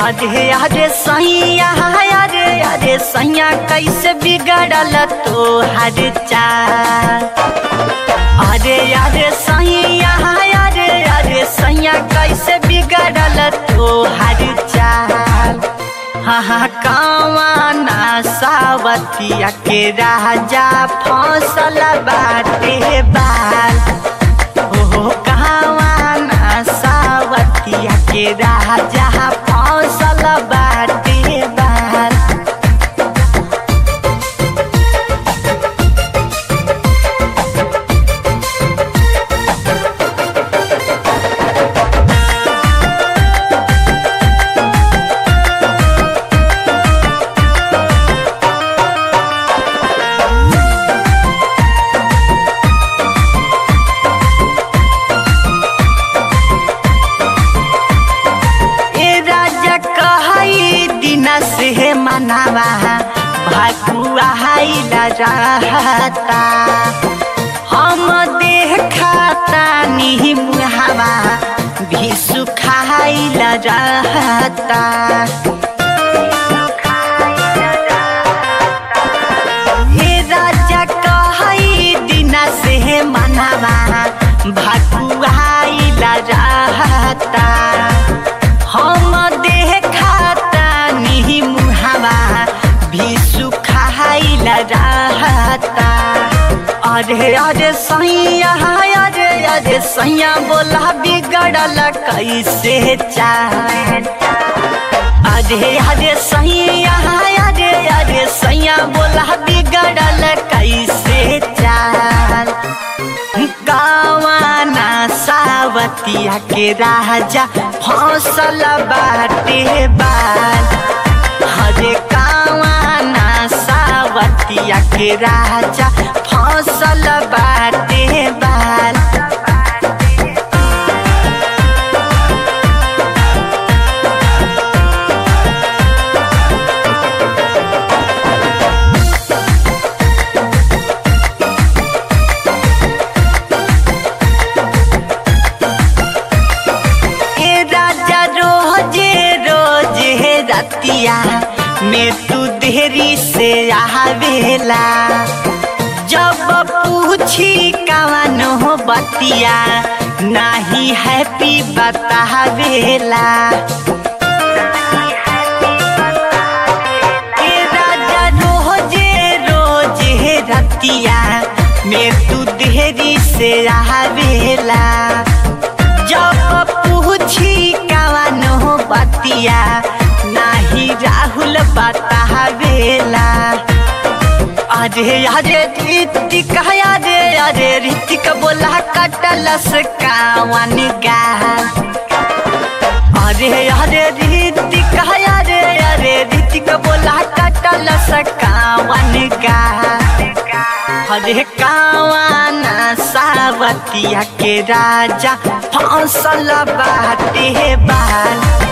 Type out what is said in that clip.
अरे अरे सैया अरे अरे सैया कैसे बिगड़ल तो हर चाल अरे अरे सैया अरे अरे सैया कैसे बिगड़ल तो हर चाल हाँ कावाना सावतिया के राजा फसल बाटे बाल हो कावाना सावतिया के राजा फसल बाटे बाल ए राजा कहई दिन से मनावा भकुआ रहता हम देखता नी मुहावा भी सुखाइल रहता हे राजा कहई दिन से मनावा भकुआइल रहता हम देखता नी मुहावा भी सुखाइल रहता अरे अरे सैया अरे अरे सैया बोला बिगड़ल कैसे चाल अरे अरे सैया अरे अरे सैया बोला बिगड़ल कैसे चाल गावाना सावतिया के राजा फसल बाटे बाल हरे कावाना सावतिया के राजा फसल बाटे बाल ए राजा रोजे रोजे रतिया में तू देरी से आवेला जब पूछी कवन हो बतिया नाही हैप्पी बतावेला ए राजा रोजे रोजे रतिया में तू देरी से आवेला जब पूछी कवन हो बतिया नाही राहुल बतावेला अरे अरे ऋतिक अरे अरे ऋतिक बोला कटलस कावन गाल अरे अरे ऋतिक अरे अरे ऋतिक बोला कटलस कावन गाल हरे कावाना सावतिया के राजा फसल बाटे बाल